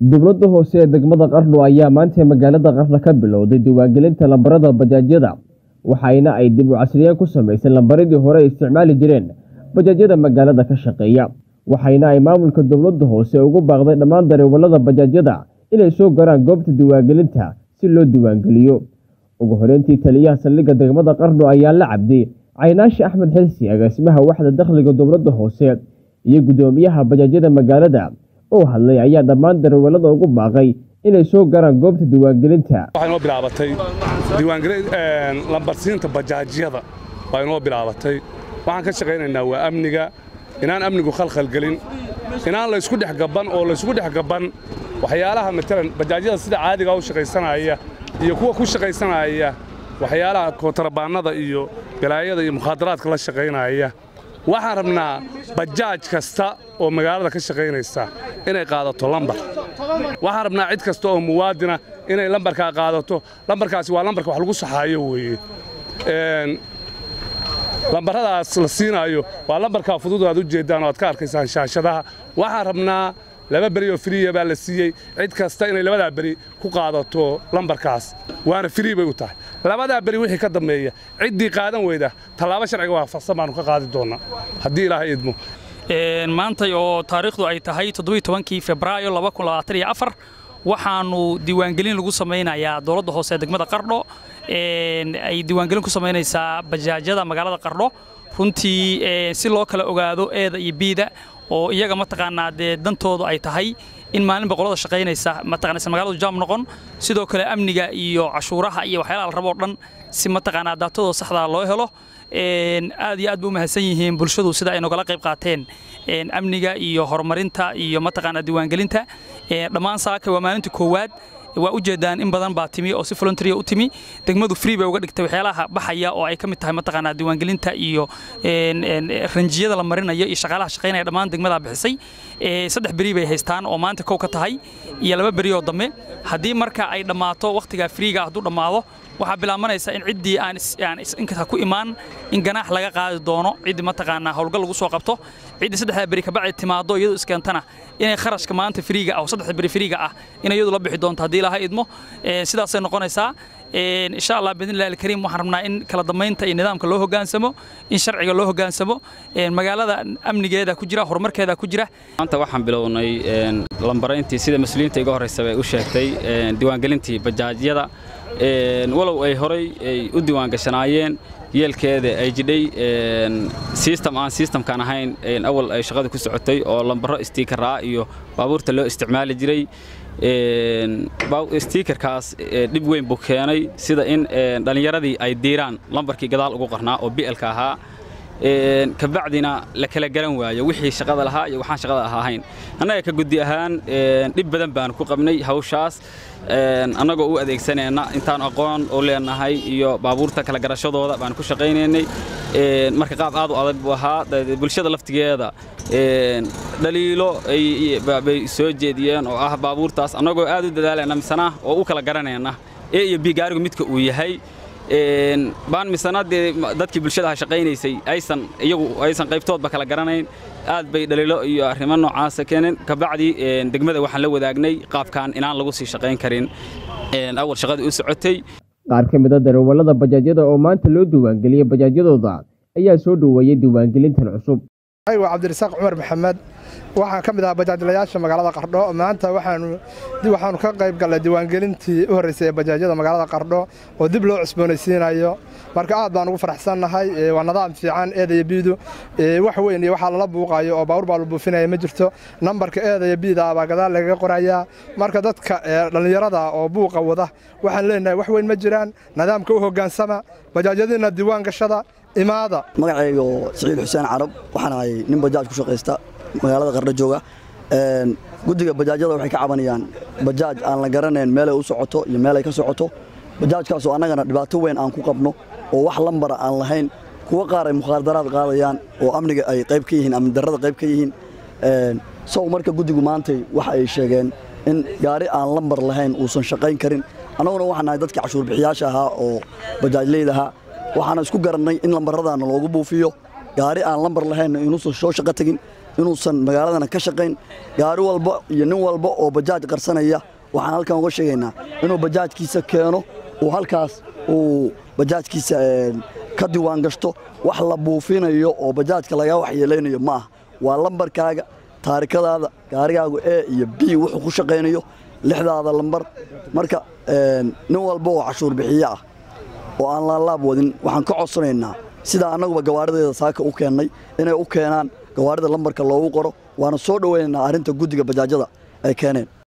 dowladda hoose ee degmada qardho ayaa maanta magaalada qardho ka bilowday diiwaangelinta lambarada bajaajyada waxayna ay dib u casriyeen ku samaysay lambaradii hore ay isticmaali jireen bajaajyada magaalada ka shaqeeya waxayna ay maamulka dowladda hoose ugu baaqday dhammaan dareewalada bajaajyada inay soo garaan goobta diiwaangelinta si loo diiwaangeliyo ugu horeyntii taliyaha saldhigga degmada qardho ayaa la cabday caynaashi axmed xilsi agaasimaha waxda dakhliga dowladda hoose iyo guddoomiyaha bajaajyada magaalada oo hadlay ayaa dhammaan darawalada ugu baaqay inay soo garaan goobta diiwaangelinta waxay noo bilaabatay lambarsiinta bajaajyada waa inoo bilaabatay waxaan ka shaqaynaynaa waa amniga inaan amnigu khalkhalgelin inaan laysku dhex gabban oo laysku dhex gabban waxyaalaha matalan bajaajyada sida caadiga u shaqaysanaya iyo kuwa ku shaqaysanaya waxyaalaha kootarabaannada iyo galaayada iyo mukhaadaraadka la shaqaynaya waxaan rabnaa bajaaj kasta oo magaalada ka shaqaynaysa inay qaadato lambar waxaan rabnaa cid kasta oo muwaadina inay lambarkaa qaadato lambarkaasi waa lambarka wax lagu saxaayo weeye lambarradaas la siinaayo waa lambarkaa fudud aad u jeeddaan oo aad ka arkaysaan shaashadaha waxaan rabnaa laba beri oo firiya baa la siiyey cid kasta inay labadaa beri ku qaadato lambarkaas waana firii bay u tahay labadaa beri wixii ka dambeeya ciddii qaadan weyda tallaabo sharciga waafaqsan baanu ka qaadi doonnaa haddii ilaahay idmo maantay oo taariikhdu ay tahay toddobaiy-tobankii febraayo waxaannu diiwaangelin lagu samaynayaa dowladda hoose ee degmada qardho ay diiwaangelin ku samaynaysaa bajaajyada magaalada qardho runtii si loo kala ogaado eeda iyo biida oo iyaga mataqaanaa dee dantoodu ay tahay in maalin boqolada shaqaynaysa mataqaanaysa magaaladu jaam noqon sidoo kale amniga iyo cashuuraha iyo waxyaalaha la raboo dhan si mataqaanaa daatadooda saxdaa loo helo aad iyo aad bay u mahadsan yihiin bulshadu sida ay nogala qayb qaateen amniga iyo horumarinta iyo mataqaanaa diiwaangelinta dhammaan saaka waa maalinta koowaad waa u jeedaan in badan baa timi oo si volunteer u timi degmadu free bay uga dhigtay waxyaalaha baxaya oo ay ka mid tahay mataqaanaa diiwaangelinta iyo ranjiyada la marinayo iyo shaqaalaha shaqaynaya dhammaan degmadaa bixisay saddex beri bay haystaan oo maanta kow ka tahay iyo laba beri oo dambe haddii marka ay dhammaato wakhtigaa freega hadduu dhammaado waxaa bilaabanaysa in ciddii aan inkasta ku imaan in ganaax laga qaadi doono ciddii mataqaanaa howlgal lagu soo qabto ciddii saddexda beri kabacdi timaado iyadu iskeentana inay kharashka maanta firiiga ah oo saddexda beri firiiga ah inay iyadu la bixi doonto haddii ilaaha idmo sidaasay noqonaysaa insha allah biidnillahi alkariim waxaan rabnaa in kala dammaynta iyo nidaamka loo hoggaansamo in sharciga loo hoggaansamo magaalada amnigeeda ku jira horumarkeeda ku jira maanta waxaan bilownay lambarayntii sida mas-uuliyiinta iga horraysa bay u sheegtay diiwaangelintii bajaajyada walow ay horay ay u diiwaangashanaayeen yeelkeeda ay jidhay sistem aan sistamkaan ahayn awal ay shaqada ku socotay oo lambaro stiikaraa iyo baabuurta loo isticmaali jiray stiikarkaas dhib weyn buu keenay sida in dhallinyaradii ay diiraan lambarkii gadaal ugu qarnaa oo bi'elka ahaa kabacdina la kala garan waayo wixii shaqada lahaa iyo waxaan shaqada ahayn annaga ka guddi ahaan dhib badan baan ku qabnay hawshaas annagoo u adeegsanayna intaan aqoon u leenahay iyo baabuurta kala garashadooda baan ku shaqaynaynay marka qaab aad u adag buu ahaa bulshada laftigeeda dhaliilo bay soo jeediyeen oo ah baabuurtaas annagoo aad u dadaalayna misana oo u kala garanayna e iyo b gaarigu midka uu yahay baan misana dee dadkii bulshadaha shaqaynaysay aysan iyagu aysan qaybtoodba kala garanayn aad bay dhaliilo iyo arrimo noocaasa keeneen kabacdi degmada waxaan la wadaagnay qaabkan inaan lagu sii shaqayn karin awal shaqadii u socotay qaar ka mid a darawallada bajaajyada oo maanta loo diiwaangeliyey bajaajyadooda ayaa soo dhoweeyey diiwaangelintan cusub waa cabdirasaaq cumar maxamed waxaan ka mid ahaa bajaajlayaasha magaalada qardho maanta waxaanu ka qayb gallay diiwaangelintii u horraysay ee bajaajyada magaalada qardho oo dib loo cusboonaysiinayo marka aad baan ugu faraxsannahay waa nidaam fiican eedaya biidu wax weyn iyo waxaa lala buuqayo oo baawur baa la buufinaya ma jirto nambarka eedaya biida baa gadaal lagaga qorayaa marka dadka dhallinyarada oo buuqa wada waxaan leenahay wax weyn ma jiraan nidaamka u hoggaansama bajaajyadiina diiwaan gashada imaada magacayga siciid xuseen carab waxaan ahay nin bajaaj ku shaqaysta magaalada qardho jooga guddiga bajaajyada waxay ka cabanayaan bajaaj aan la garanayn meelay u socoto iyo meelay ka socoto bajaajkaasoo annagana dhibaato weyn aan ku qabno oo wax lambara aan lahayn kuwa qaar ay mukhaadaraad qaadayaan oo amniga ay qayb ka yihiin amni darrada qayb ka yihiin sow marka guddigu maantay waxa ay sheegeen in gaari aan lambar lahayn uusan shaqayn karin annaguna waxaan nahay dadkii cashuurbixiyaasha ahaa oo bajaajleydahaa waxaana isku garannay in lambarradaana loogu buufiyo gaari aan lambar lahayn inuusan soo shaqo tegin inuusan magaaladana ka shaqayn gaari walba iyo nin walba oo bajaaj qarsanaya waxaan halkan uga sheegaynaa inuu bajaajkiisa keeno uu halkaas uu bajaajkiisa ka diiwaan gashto wax la buufinayo oo bajaajka lagaa waxyeelaynayo ma aha waa lambarkaaga taarikadaada gaarigaagu e iyo b wuxuu ku shaqaynayo lixdaada lambar marka nin walba oo cashuur bixiye ah oo aan laalaab wadin waxaan ka codsanaynaa sidaa annaguba gawaarideeda saaka u keennay inay u keenaan gawaarida lambarka loogu qoro waana soo dhowaynaynaa arrinta guddiga bajaajada ay keeneen